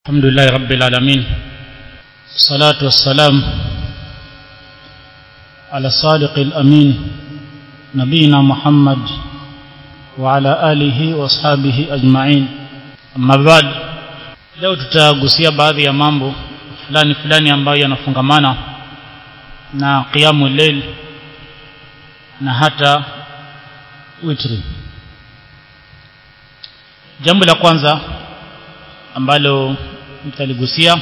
الحمد لله رب العالمين الصلاة والسلام على الصادق الأمين نبينا محمد وعلى آله وأصحابه أجمعين أما بعد leo tutagusia baadhi ya mambo fulani fulani ambayo yanafungamana na qiyamu leil na hata witri jambo la kwanza ambalo nitaligusia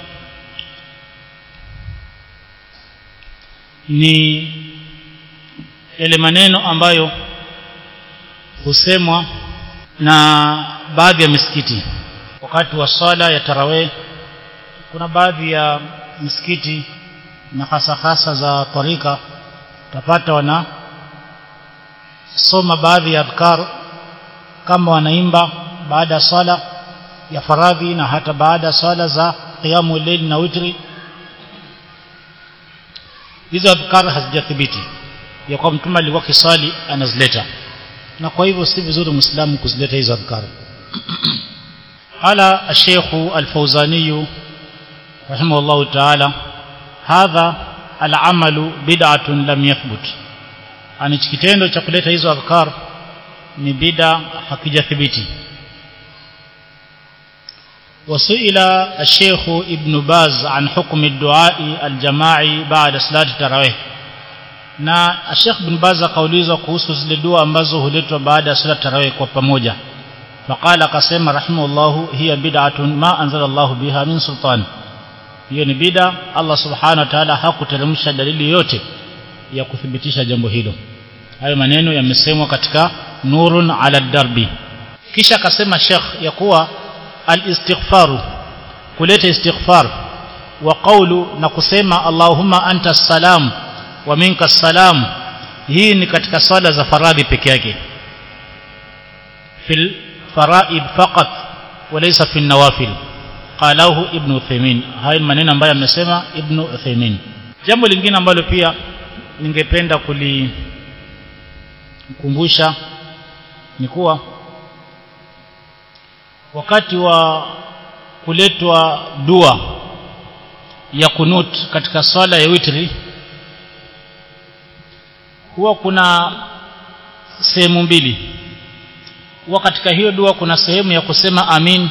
ni yale maneno ambayo husemwa na baadhi ya misikiti wakati wa swala ya tarawih kuna baadhi ya misikiti na hasa hasa za tarika utapata wana soma baadhi ya adhkar kama wanaimba baada ya swala ya faradhi na hata baada ya swala za qiyamu layl na witri hizo adhkar hazijathibiti ya kwa mtume alikuwa kiswali anazileta na kwa hivyo si vizuri muislamu kuzileta hizo adhkar ala الشيخ الفوزاني رحمه الله تعالى هذا العمل بدعة لم يثبت ani kitendo cha kuleta hizo adhkar ni bid'a hakijathibiti وسئل الشيخ ابن باز عن حكم الدعاء الجماعي بعد صلاة التراويح na Sheikh bin Baz akaulizwa kuhusu zile dua ambazo huletwa baada ya sala tarawih kwa pamoja faqala akasema rahimahullahu hiya bid'atun ma anzala Allah biha min sultan hiyo ni bid'a Allah subhanahu wa ta'ala hakuteremsha dalili yote ya kuthibitisha jambo hilo hayo maneno yamesemwa katika nurun ala darbi kisha akasema Sheikh ya kuwa الاستغفار kuleta istighfar wa qawlu na kusema Allahumma anta salam wa minka salam hii ni katika swala za faradhi peke yake fil faraid faqat walaysa fi nawafil qalahu ibn Uthaymeen haya maneno ambayo amesema ibn Uthaymeen jambo lingine ambalo pia ningependa kulikumbusha ni kuwa wakati wa kuletwa dua ya kunut katika swala ya witri huwa kuna sehemu mbili huwa katika hiyo dua kuna sehemu ya kusema amin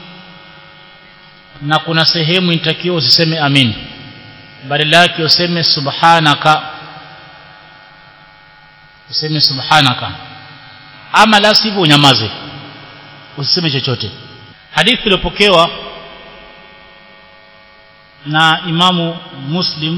na kuna sehemu inatakiwa usiseme amin badala yake useme subhanaka useme subhanaka ama la sivyo unyamaze usiseme chochote hadithi iliyopokewa na imamu muslim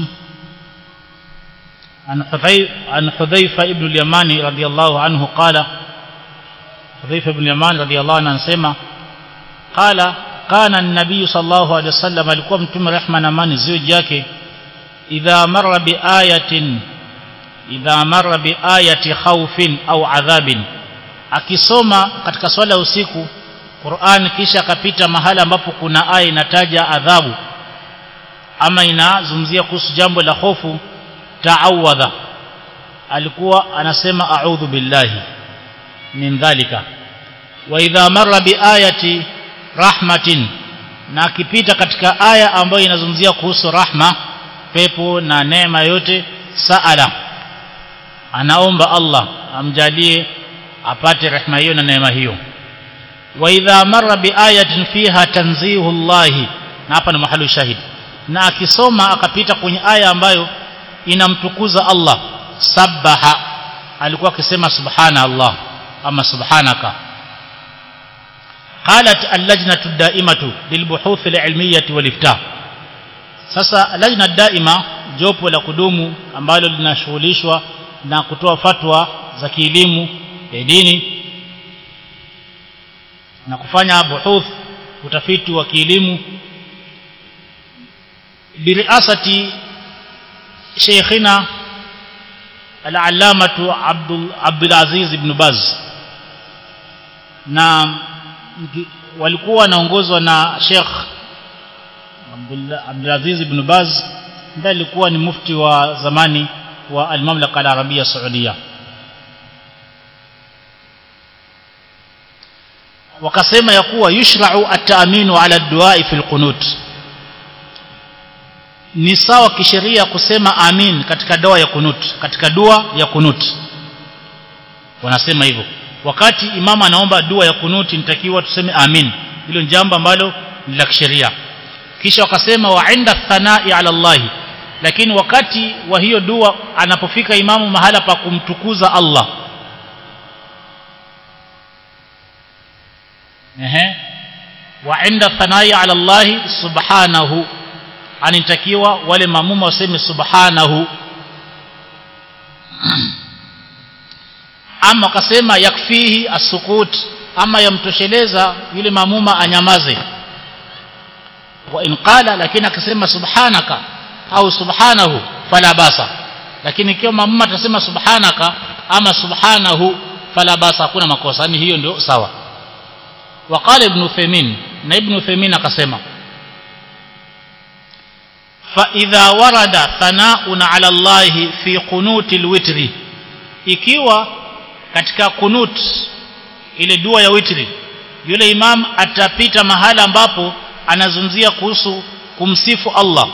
عن عن حذيفة ابن اليماني رضي الله عنه قال حذيفة بن اليمان رضي الله عنه anasema قال كان النبي صلى الله عليه وسلم alikuwa mtume rehma na amani ziwe yake idha marra bi ayatin idha marra bi ayati khawfin au adhabin akisoma katika swala ya usiku Qur'an kisha akapita mahala ambapo kuna aya inataja adhabu ama inazungumzia kuhusu jambo la hofu ta'awadha alikuwa anasema a'udhu billahi min dhalika wa idha marra bi ayati rahmatin na akipita katika aya ambayo inazungumzia kuhusu rahma pepo na neema yote saala anaomba Allah amjalie apate rehema hiyo na neema hiyo wa idha marra bi ayatin fiha tanzihu Allah na hapa ni mahali shahidi na akisoma akapita kwenye aya ambayo inamtukuza Allah sabaha alikuwa akisema subhana Allah ama subhanaka قالت اللجنة الدائمة للبحوث العلمية والإفتاء sasa lajna daima jopo la kudumu ambalo linashughulishwa na kutoa fatwa za kielimu ya dini na kufanya buhuth utafiti wa kielimu biriasati sheikhina al-allamatu Abdul Abdul Aziz ibn Baz na walikuwa wanaongozwa na Sheikh Abdul Aziz ibn Baz ndiye alikuwa ni mufti wa zamani wa al-Mamlaka al-Arabia Saudia wakasema ya kuwa yushra'u at-ta'minu ala ad-du'a fi al-qunut ni sawa kisheria kusema amin katika dua ya kunut katika dua ya kunut wanasema hivyo wakati imama anaomba dua ya kunuti nitakiwa tuseme amin hilo ni jambo ambalo ni la kisheria kisha wakasema wa inda thanai ala Allah lakini wakati wa hiyo dua anapofika imamu mahala pa kumtukuza Allah ehe wa inda thanai ala Allah subhanahu anitakiwa wale mamuma waseme subhanahu ama akasema yakfihi asukut ama yamtosheleza yule mamuma anyamaze wa in qala lakini akisema subhanaka au subhanahu fala basa lakini ikiwa mamuma atasema subhanaka ama subhanahu fala basa hakuna makosa yani hiyo ndio sawa وقال ابن Uthaymeen na ibn Uthaymeen akasema فإذا ورد ثناء على الله في قنوت الوتر ikiwa katika kunut ile dua ya witri yule imam atapita mahala ambapo anazungumzia kuhusu kumsifu Allah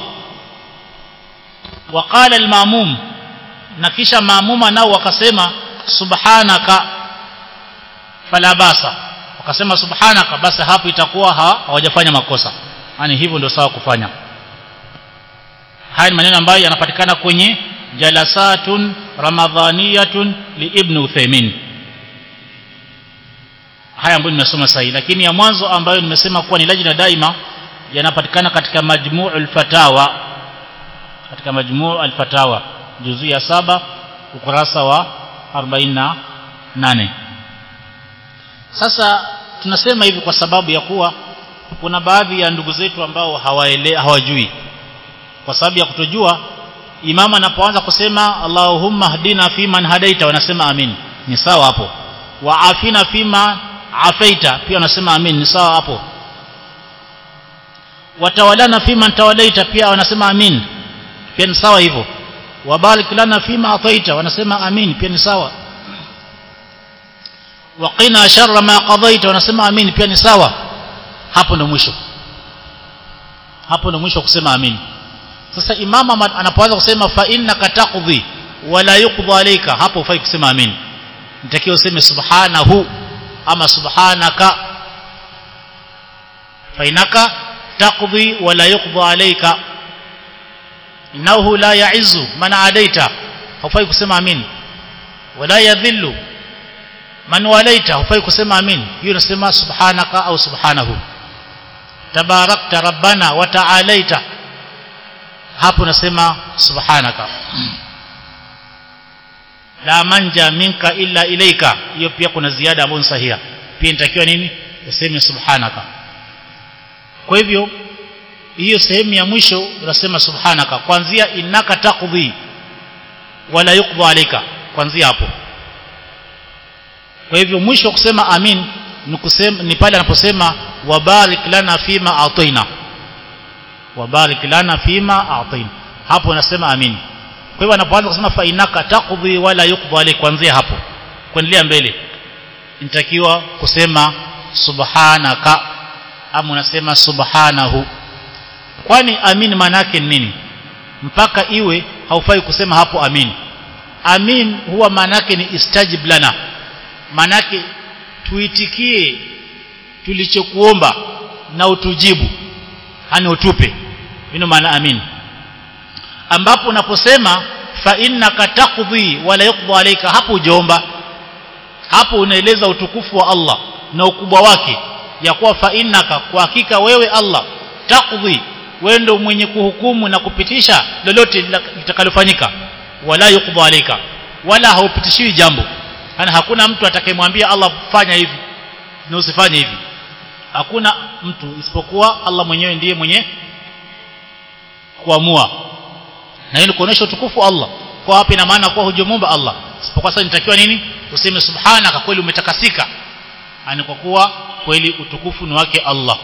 waqala al-ma'mum na kisha maamuma nao wakasema subhanaka fala basa wakasema subhanaka basi hapo itakuwa hawajafanya makosa yani hivyo ndio sawa kufanya haya ni maneno ambayo yanapatikana kwenye jalasatun ramadhaniyatun li ibn Uthaymeen haya ambayo nimesoma sahihi lakini ya mwanzo ambayo nimesema kuwa ni lajna daima yanapatikana katika majmuu al-fatawa katika majmuu al-fatawa juzu ya saba ukurasa wa 48 sasa tunasema hivi kwa sababu ya kuwa kuna baadhi ya ndugu zetu ambao hawaele hawajui kwa sababu ya kutojua imama anapoanza kusema Allahumma hadina fiman hadaita wanasema amin ni sawa hapo wa afina fima afaita pia wanasema amin ni sawa hapo watawalana fima tawalaita pia wanasema amin pia ni sawa hivyo wabarik lana fima ataita wanasema amin pia ni sawa waqina sharra ma qadaita wanasema amin pia ni sawa hapo ndo mwisho hapo ndo mwisho kusema amin sasa imama anapoanza kusema fa innaka taqdi wala yuqda alayka hapo ufai kusema amin nitakiwa useme subhanahu ama subhanaka fa innaka taqdi wala yuqda alayka innahu la ya'izzu man adaita hufai kusema amin wala yadhillu man walaita hufai kusema amin hiyo unasema subhanaka au subhanahu tabarakta rabbana wa ta'alaita hapo nasema subhanaka la manja minka illa ilaika hiyo pia kuna ziada ambayo sahiha pia inatakiwa nini useme subhanaka kwa hivyo hiyo sehemu ya mwisho unasema subhanaka kuanzia innaka taqdi wala yuqda alayka kuanzia hapo kwa hivyo mwisho kusema amin ni kusema ni pale anaposema wabarik lana fima ataina wabarik lana fima a'tain hapo nasema amin kwa hivyo anapoanza kusema fa inaka taqdi wala yuqda alayk kuanzia hapo kuendelea mbele inatakiwa kusema subhanaka ama unasema subhanahu kwani amin maana yake ni nini mpaka iwe haufai kusema hapo amin amin huwa maana yake ni istajib lana maana yake tuitikie tulichokuomba na utujibu hani utupe hino maana amin ambapo unaposema fa innaka taqdi wala yuqda alayka hapo ujaomba hapo unaeleza utukufu wa Allah na ukubwa wake ya kuwa fa innaka kwa hakika wewe Allah taqdi wewe ndio mwenye kuhukumu na kupitisha lolote litakalofanyika wala yuqda alayka wala haupitishiwi jambo yani hakuna mtu atakayemwambia Allah fanya hivi na usifanye hivi hakuna mtu isipokuwa Allah mwenyewe ndiye mwenye kuamua na hili kuonesha utukufu wa Allah kwa hapa ina maana kuwa hujumumba Allah isipokuwa sasa nitakiwa nini useme subhanaka kweli umetakasika ani kwa kuwa kweli utukufu ni wake Allah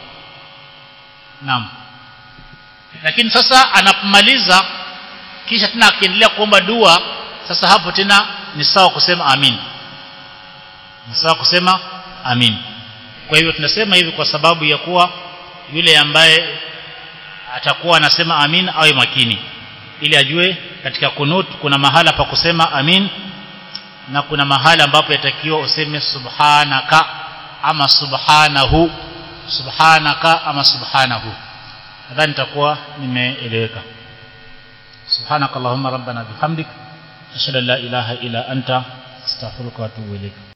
naam lakini sasa anapomaliza kisha tena akiendelea kuomba dua sasa hapo tena ni sawa kusema amin ni sawa kusema amin kwa hivyo tunasema hivi kwa sababu ya kuwa yule ambaye atakuwa anasema amin awe makini ili ajue katika kunut kuna mahala pa kusema amin na kuna mahala ambapo yatakiwa useme subhanaka ama subhanahu subhanaka ama subhanahu nadhani nitakuwa nimeeleweka subhanakallahumma rabbana bihamdik ashhadu an la ilaha illa anta astaghfiruka wa atubu ilayk